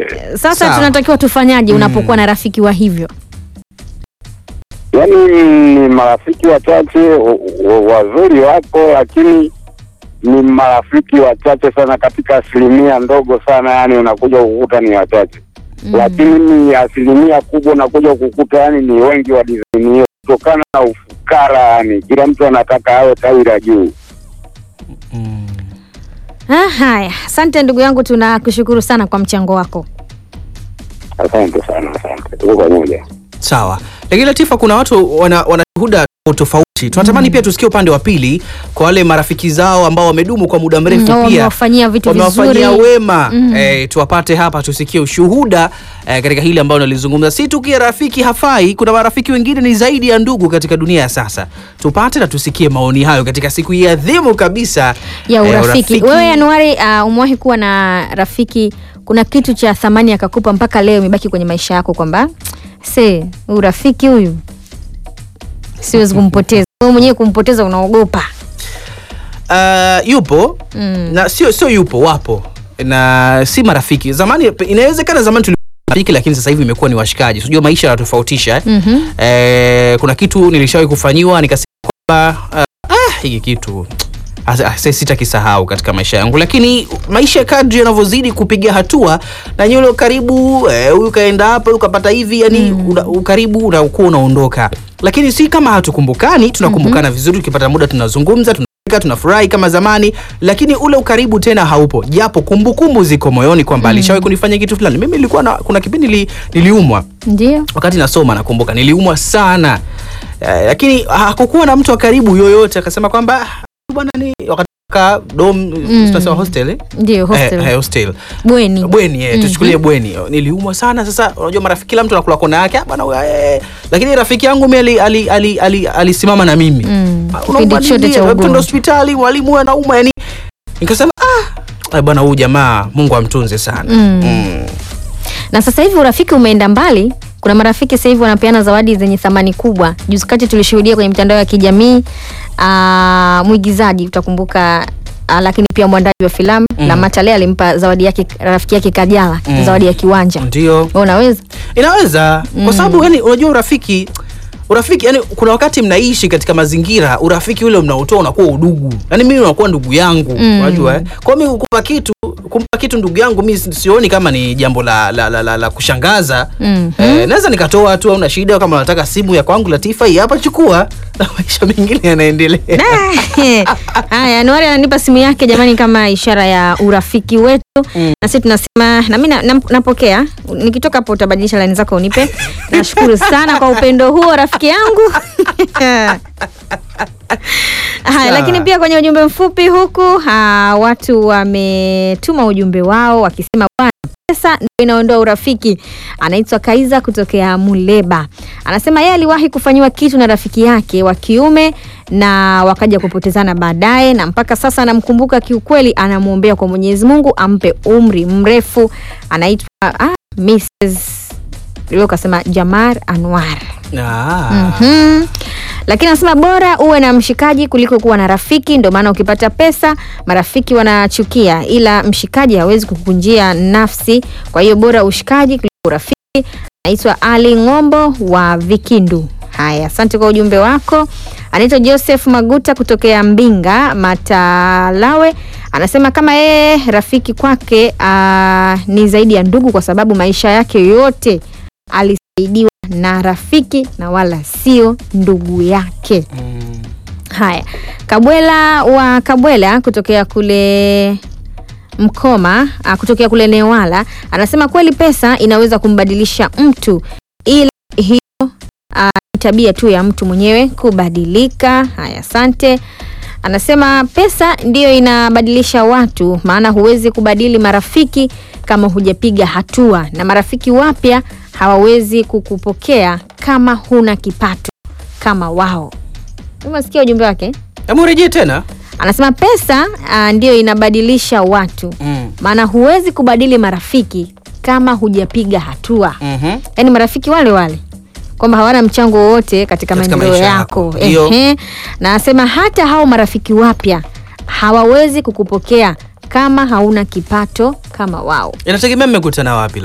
Sasa Sawa. tunatakiwa tufanyaje Mm. unapokuwa na rafiki wa hivyo? Yaani ni marafiki wachache wa- wa- wazuri wapo, lakini ni marafiki wachache sana katika asilimia ndogo sana, yani unakuja kukuta ni wachache Mm. lakini ni asilimia kubwa unakuja kukuta yani ni wengi wa dizaini hiyo, kutokana na ufukara. Yani kila mtu anataka awe tawi la juu. Mm. Ah, haya, asante ndugu yangu, tunakushukuru sana kwa mchango wako. Asante sana, asante, tuko pamoja. Sawa, lakini Latifa, kuna watu wana, wana shuhuda tofauti. Tunatamani pia tusikie upande wa pili kwa wale marafiki zao ambao wamedumu kwa muda mrefu Mm, pia wamewafanyia vitu wamewafanyia vizuri. wema Mm. eh, tuwapate hapa tusikie ushuhuda eh, katika hili ambalo nalizungumza. Si tu kia rafiki hafai, kuna marafiki wengine ni zaidi ya ndugu katika dunia ya sasa. Tupate na tusikie maoni hayo katika siku hii adhimu kabisa ya eh, urafiki. Wewe Januari, uh, umewahi kuwa na rafiki, kuna kitu cha thamani akakupa mpaka leo imebaki kwenye maisha yako kwamba se urafiki huyu siwezi kumpoteza. Wewe mwenyewe kumpoteza unaogopa. Uh, yupo Mm. na sio sio yupo, wapo na si marafiki. Zamani inawezekana zamani tulikuwa marafiki, lakini sasa hivi imekuwa ni washikaji. Unajua maisha yanatofautisha eh? Mhm. Eh, kuna kitu nilishawahi kufanyiwa nikasema kwamba uh, ah, hiki kitu ah, ah, sasa sitakisahau katika maisha yangu, lakini maisha kadri yanavyozidi kupiga hatua na nyulo karibu eh, huyu kaenda hapa huyu kapata hivi, yani una, ukaribu unakuwa unaondoka, lakini si kama hatukumbukani, tunakumbukana vizuri, tukipata muda tunazungumza tuna tunafurahi kama zamani, lakini ule ukaribu tena haupo, japo kumbukumbu ziko moyoni kwamba alishawahi kunifanya kitu fulani. Mimi nilikuwa na, kuna kipindi nili, niliumwa Ndio. wakati nasoma nakumbuka niliumwa sana eh, lakini hakukuwa na mtu wa karibu yoyote akasema kwamba "Ah, bwana ni wakati ka dom tunasema hostel eh? Ndio hostel. Eh, eh, hostel Bweni. bweni eh, Mhm. tuchukulie bweni niliumwa sana sasa unajua marafiki kila mtu anakula kona yake "Ah, bwana huyu, eh." lakini rafiki yangu mimi ali- ali- ali- ali- alisimama na mimi Mm, Ah, kipindi unaumwa chote nini? cha Eh, ugonjwa. twende hospitali mwalimu anaumwa yani nikasema ah eh, bwana huyu jamaa Mungu amtunze sana Mm. Mm. na sasa hivi urafiki umeenda mbali. Kuna marafiki sasa hivi wanapeana zawadi zenye thamani kubwa. Juzi kati tulishuhudia kwenye mitandao ya kijamii ah, mwigizaji utakumbuka, ah, lakini pia mwandaji wa filamu Mm. Lamata Lea alimpa zawadi yake rafiki yake Kajala Mm. zawadi ya kiwanja. ndio Wewe unaweza inaweza Mm. kwa sababu yani unajua urafiki urafiki yani kuna wakati mnaishi katika mazingira urafiki ule mnaotoa unakuwa udugu yani mimi unakuwa ndugu yangu Mm. unajua eh? kwa hiyo mimi kumpa kitu kumpa kitu ndugu yangu mi sioni kama ni jambo la, la, la, la, la kushangaza Mhm. eh, naweza nikatoa tu una shida kama unataka simu ya kwangu Latifa hii hapa chukua na maisha mengine yanaendelea Haya, Anuari ananipa simu yake jamani, kama ishara ya urafiki wetu Mm. na sisi tunasema, na mimi na- na- napokea. Nikitoka hapo utabadilisha laini zako unipe. Nashukuru sana kwa upendo huo rafiki yangu. Haya, Sawa. lakini pia kwenye ujumbe mfupi huku ha, watu wametuma ujumbe wao wakisema bwana pesa ndio inaondoa urafiki. Anaitwa Kaiza kutokea Muleba, anasema yeye aliwahi kufanyiwa kitu na rafiki yake wa kiume na wakaja kupotezana baadaye, na mpaka sasa anamkumbuka kiukweli, anamwombea kwa Mwenyezi Mungu ampe umri mrefu. Anaitwa ah, Mrs. leo kasema Jamar Anwar. Ah. Mhm. Lakini anasema bora uwe na mshikaji kuliko kuwa na rafiki. Ndio maana ukipata pesa marafiki wanachukia, ila mshikaji hawezi kukunjia nafsi. Kwa hiyo bora ushikaji kuliko urafiki. Anaitwa Ali Ng'ombo wa Vikindu. Haya, asante kwa ujumbe wako. Anaitwa Joseph Maguta kutokea Mbinga Matalawe, anasema kama yeye rafiki kwake ah, ni zaidi ya ndugu, kwa sababu maisha yake yote alisaidiwa na rafiki na wala sio ndugu yake. Mm. Haya, Kabwela wa Kabwela kutokea kule Mkoma, ah, kutokea kule Newala anasema kweli pesa inaweza kumbadilisha mtu, ila hiyo ah, ni tabia tu ya mtu mwenyewe kubadilika. Haya, asante. Anasema pesa ndiyo inabadilisha watu, maana huwezi kubadili marafiki kama hujapiga hatua, na marafiki wapya hawawezi kukupokea kama huna kipato kama wao. Umesikia ujumbe wake? Hebu rejee tena Anasema pesa ah, ndiyo inabadilisha watu, mm. maana huwezi kubadili marafiki kama hujapiga hatua. Mhm. Yaani marafiki wale wale kwamba hawana mchango wowote katika, Katika maendeleo maisha yako. yako. Ndio. Ehe. Na anasema hata hao marafiki wapya hawawezi kukupokea kama hauna kipato kama wao. inategemea mmekutana wapi